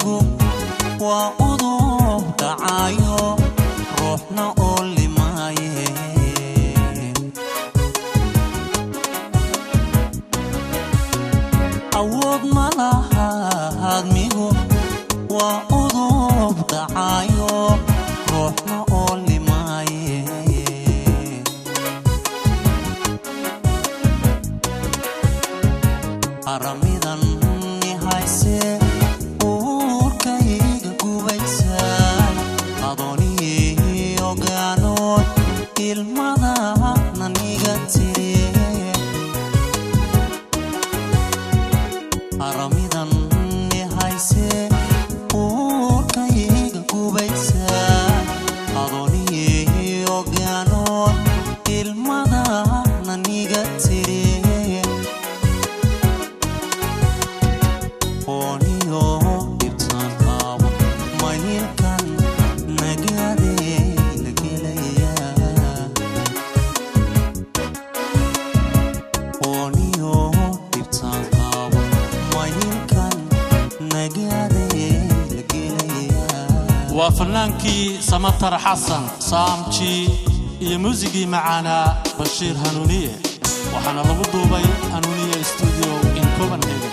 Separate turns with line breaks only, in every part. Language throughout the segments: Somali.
amigu waa udub dhacayo ruuxna oo limaaye awood ma laha admigu waa udub dhacayo ruuxna oo limaaye aramidan ni hayse uurkayga gubaysa adoonii ogaanood ilmada naniga tiri aramidan ni hayse uurkayga gubaysa adoonii ogaanood ilmada naniga tiri ooniyo dhibtaan qaabo mayilkan nagaadee la gelayaa ooniyo dhibtaan qaabo mayilkan nagaadee la gelayaa
waa fannaankii samatar xasan saamji iyo muusigii macaanaa bashiir hanuuniye waxaana lagu duubay hanuuniye stuudio in copenhagen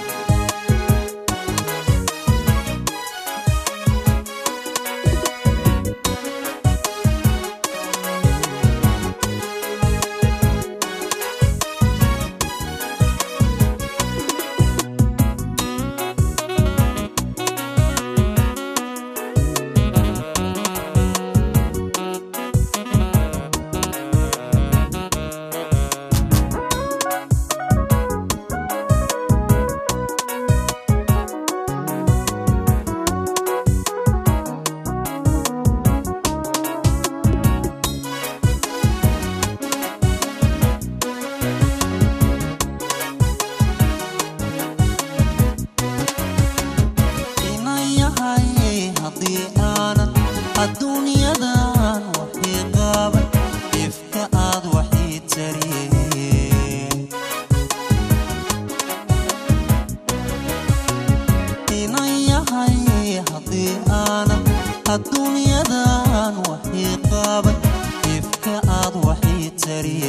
inan yahay haddii aanan adduunyadan waxii qaaban ifka aad waxii tariye inan yahay haddii aanan adduunyadan waxii qaaban ifka aad waxii tariye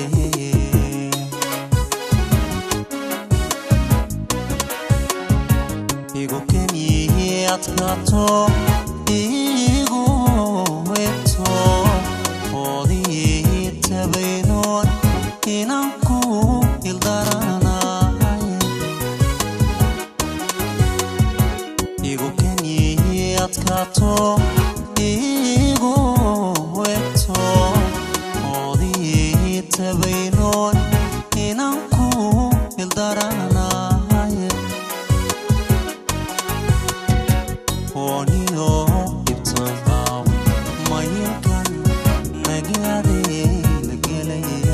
igu keniyi adkaato igu webto oodii tabaynoon inaan ku ildaranay igu keniyi adkaato igu webto oodii tabaynoon inaan ku ildaranay ooniyo dhibtaan qaabo mayilkan nagaadee la gelaya